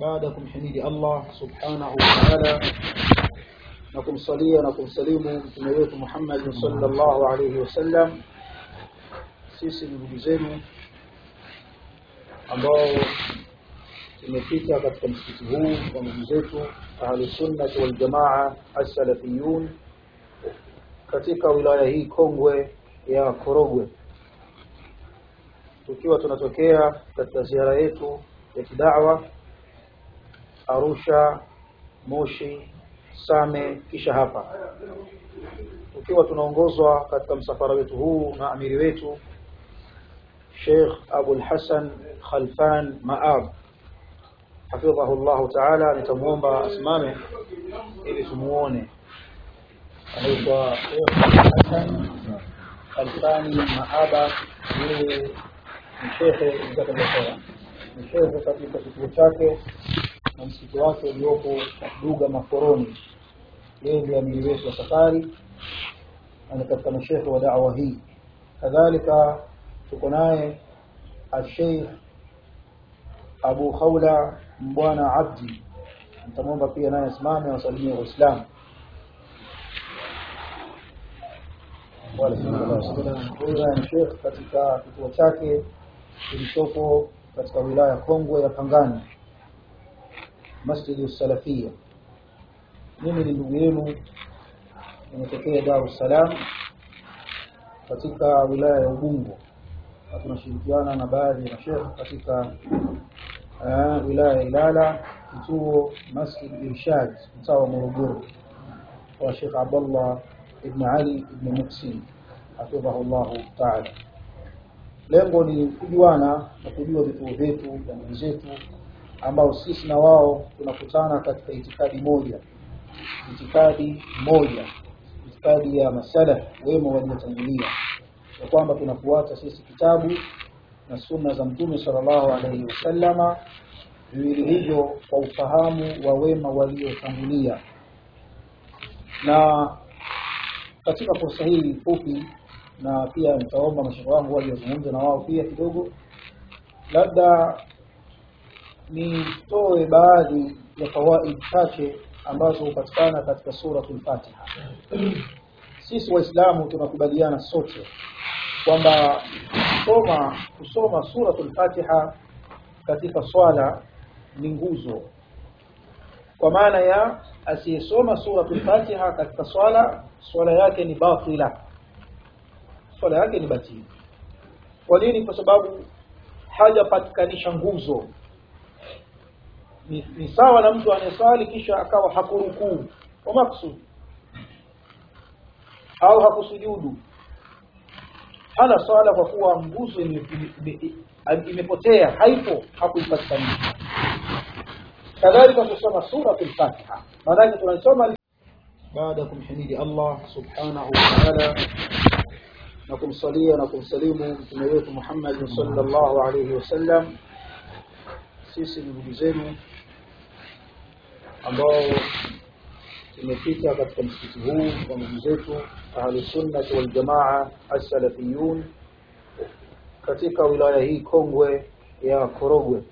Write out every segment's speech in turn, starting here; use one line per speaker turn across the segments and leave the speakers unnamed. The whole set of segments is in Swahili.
baada ya kumhimidi Allah subhanahu wa ta'ala na kumsalia na kumsalimu mtume wetu Muhammad sallallahu alayhi wasallam sisi ni ndugu zenu ambao tumefika katika msikiti huu wa ndugu zetu ahli sunnah wal jamaa as-salafiyun katika wilaya hii kongwe ya Korogwe tukiwa tunatokea katika ziara yetu ya kidawa Arusha Moshi Same kisha hapa tukiwa tunaongozwa katika msafara wetu huu na amiri wetu Sheikh Abu Hassan Khalfan Maab hafidhahu Allah Ta'ala nitamuomba asimame ili tumuone anaitwa Sheikh Hassan Khalfani Maaba yeye ni shekhe mtakatifu ni shekhe katika kituo chake na msikiti wake uliopo Duga Makoroni yeye ndiye amiri wetu wa safari na katika mashekhe wa da'wa hii kadhalika tuko naye Sheikh Abu Khawla Mbwana Abdi nitamwomba pia naye asimame wasalimie Waislamu huyu ni Sheikh katika kituo chake kilichopo katika wilaya kongwe ya Pangani Masjid Salafia mimi ni ndugu yenu nimetokea Dar es Salaam katika wilaya ya Ubungo na tunashirikiana na baadhi ya mashekhe katika uh, wilaya ya Ilala kituo Masjid Irshad mtaa wa Morogoro kwa Sheikh Abdullah ibn Ali ibn Muhsin hafidhahu Allah ta'ala lengo ni kujuana na kujua vituo vyetu na ndugu zetu ambao sisi na wao tunakutana katika itikadi moja itikadi moja itikadi ya masala wema waliotangulia ya kwamba tunafuata sisi kitabu na sunna za mtume sallallahu alaihi wasallama viwili hivyo kwa ufahamu wa wema waliotangulia na katika fursa hii fupi na pia nitaomba mashaikh wangu waliozungumza na wao pia kidogo labda nitoe baadhi ya fawaid chache ambazo hupatikana katika suratul Fatiha. Sisi Waislamu tunakubaliana sote kwamba kusoma kusoma suratul Fatiha katika swala ni nguzo, kwa maana ya asiyesoma suratul Fatiha katika swala, swala yake ni batila, swala yake ni batili. Kwa nini? Kwa sababu hajapatikanisha nguzo ni, ni sawa na mtu anayesali kisha akawa hakurukuu kwa maksudi au hakusujudu hana swala kwa kuwa nguzo imepotea haipo hakuipatikanisha kadhalika kusoma suratul fatiha maanake tunasoma baada ya kumhimidi Allah subhanahu wa ta'ala na kumsalia na kumsalimu mtume wetu Muhammad sallallahu alayhi wasallam sisi ni ndugu zenu ambao tumefika katika msikiti huu kwa ndugu zetu ahli sunnah wal jamaa as-salafiyun katika wilaya hii kongwe ya Korogwe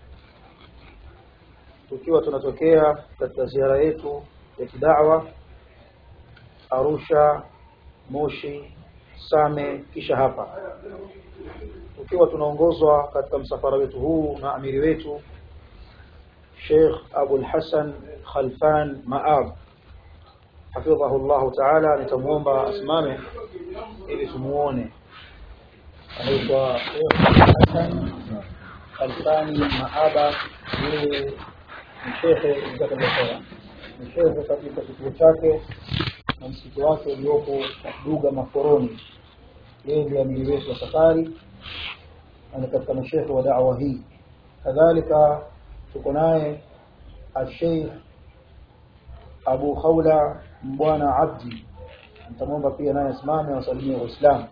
tukiwa tunatokea katika ziara yetu ya kidawa Arusha Moshi Same kisha hapa tukiwa tunaongozwa katika msafara wetu huu na amiri wetu Sheikh Abu Hassan Khalfan Maab hafidhahu Allah Ta'ala nitamuomba asimame ili tumuone anaitwa Sheikh Hassan Khalfani Maaba yeye ni shekhe mtakatifu ni shekhe katika kituo chake na msikiti wake uliopo Duga Makoroni yeye ndiye amiri wetu wa safari na katika mashekhe wa da'wa hii kadhalika tuko naye Sheikh Abu Khawla Mbwana Abdi nitamwomba pia naye asimame wasalimie Waislamu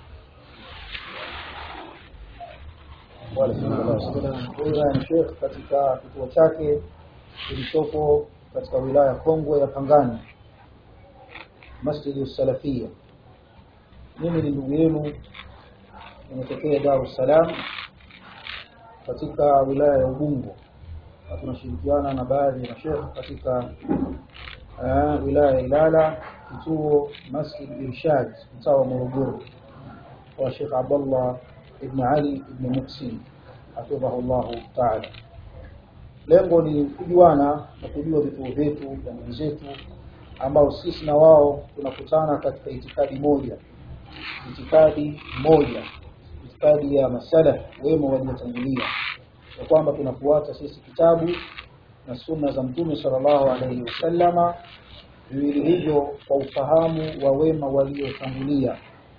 huyu ni Sheikh katika kituo chake kilichopo katika wilaya kongwe ya Pangani Masjid Salafia mimi ni ndugu yenu nimetokea Dar es Salaam katika wilaya ya Ubungo na tunashirikiana na baadhi ya mashekh katika uh, wilaya ya Ilala kituo Masjid Irshad mtaa wa Morogoro wa Sheikh Abdullah ibn Ali ibn Muhsin hafidhahu Allah taala. Lengo ni kujuana na kujua vituo vyetu jamii zetu ambao sisi na wao tunakutana katika itikadi moja, itikadi moja, itikadi ya masalaf wema waliotangulia, ya kwamba tunafuata sisi kitabu na sunna za Mtume sallallahu alaihi wasallama, viwili hivyo kwa ufahamu wa wema waliotangulia.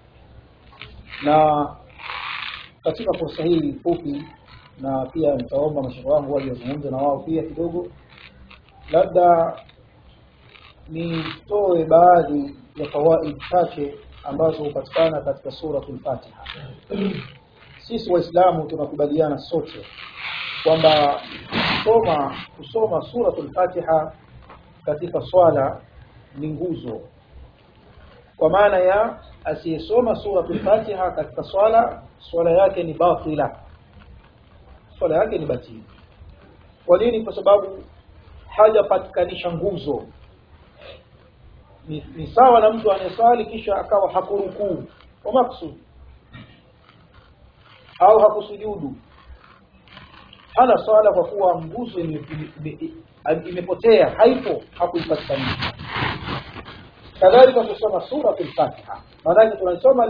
Na katika fursa hii fupi, na pia nitaomba mashaikh wangu waliozungumza na wao pia kidogo, labda nitoe baadhi ya fawaid chache ambazo hupatikana katika suratul Fatiha. Sisi Waislamu tunakubaliana sote kwamba kusoma kusoma suratul Fatiha katika swala ni nguzo, kwa maana ya asiyesoma suratul Fatiha katika swala, swala yake ni batila, swala yake ni batili. Kwa nini? Kwa sababu hajapatikanisha nguzo ni, ni sawa na mtu anayeswali kisha akawa hakurukuu kwa maksudi au hakusujudu, hana swala kwa kuwa nguzo imepotea, haipo, hakuipatikanisha. Kadhalika kusoma suratul Fatiha, maanake tunaisoma